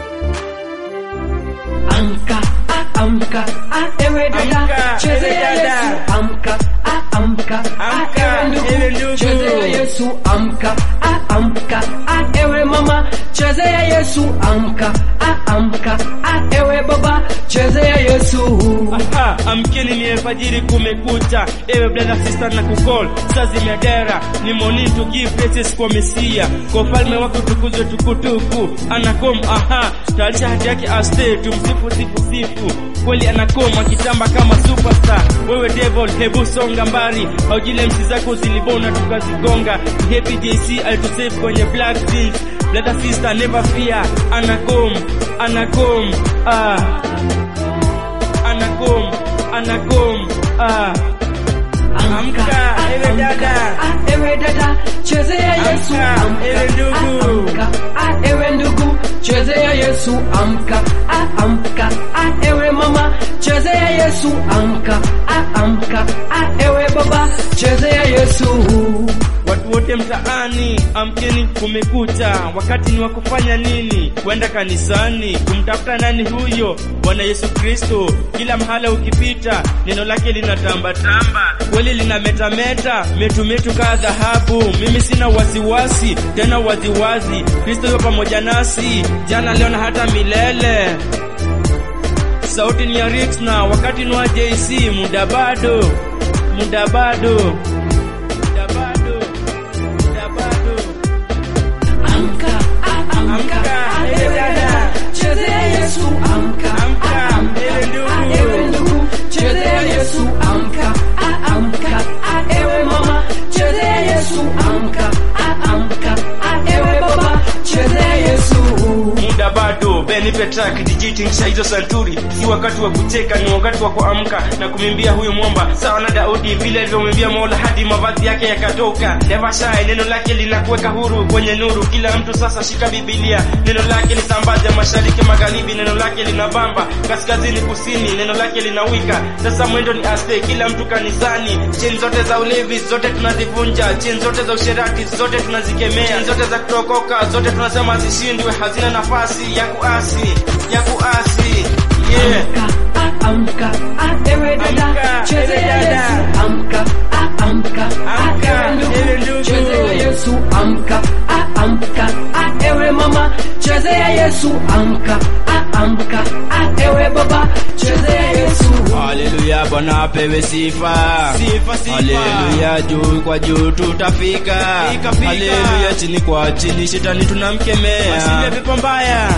Amka, ah, amka, ah, ewe dada, Amka, chezea ewe dada. Yesu. Amka, ah, amka, ah, Amka, ewe ewe ndugu, ndugu. chezea Yesu. Amka, ah, amka, ah, ewe mama, chezea Yesu. Amka, ah, amka, ah, ewe baba, chezea Yesu. Aha, amkeni ni alfajiri kumekucha, ewe brother sister na kukol saa zimedera, ni morning to give praises kwa Mesia, kwa ufalme wake utukuzwe tukutuku. Anakom, aha, tayarisha hati yake aste, tumsifu sifu sifu, kweli anakom akitamba kama superstar. Wewe devil, hebu songa mbali, haujile msi zako zilibona tukazigonga. Happy JC alitusave kwenye black jeans, brother sister never fear, anakom, anakom, ah anakom anakom ah Amka, ewe dada. ah, ewe dada, chezea Yesu. Amka, ewe ndugu. ah, amka, ah, ewe ndugu, chezea Yesu. Amka, ah, amka, ah, ewe mama, chezea Yesu. Amka, ah, amka, ah, ewe baba, chezea Yesu. watu wote mtaani amkeni kumekucha wakati ni wa kufanya nini kwenda kanisani kumtafuta nani huyo bwana yesu kristo kila mahala ukipita neno lake linatambatamba kweli linametameta metumetu kaa dhahabu mimi sina wasiwasi tena waziwazi kristo yuko pamoja nasi jana leo na hata milele sauti ni ya Rix na wakati ni wa JC muda bado muda bado muda bado muda bado Amka, ah, amka, Amka, ah, ewe ewe dada. dada, chezea Yesu. Amka, Amka, ah, amka, ewe ndugu. ah, ewe ndugu, chezea Yesu. Amka, ah, amka, ah, ewe mama, chezea Yesu. Amka, ah, amka, ah, ewe baba, chezea Yesu. muda bado benipe track dijitingisha hizo santuri si wakati wa kucheka ni wakati wa kuamka na kumwimbia huyu mwomba sawa na daudi vile alivyomwimbia mola hadi mavazi yake yakatoka never shy neno lake linakuweka huru kwenye nuru kila mtu sasa shika bibilia neno lake lisambaze mashariki magharibi neno lake linabamba kaskazini kusini neno lake linawika sasa mwendo ni aste kila mtu kanisani cheni zote za ulevi zote tunazivunja cheni zote za usherati zote tunazikemea cheni zote za kutokoka zote tunasema zishindwe hazina nafasi ya kuasi ya kuasi yeah. Amka, ah, amka, ah, ewe dada, Amka, chezea ewe dada. Yesu. Amka, ah, amka, ah, Amka, ewe ewe ndugu, ndugu. chezea Yesu. Amka, ah, amka, ah, ewe mama, chezea Yesu. Amka, ah, amka, ah, ewe baba, chezea Yesu. Haleluya, Bwana apewe sifa. Sifa, sifa. Haleluya, juu kwa juu tutafika. Fika, fika. Haleluya, chini kwa chini shetani tunamkemea. Asile pepo mbaya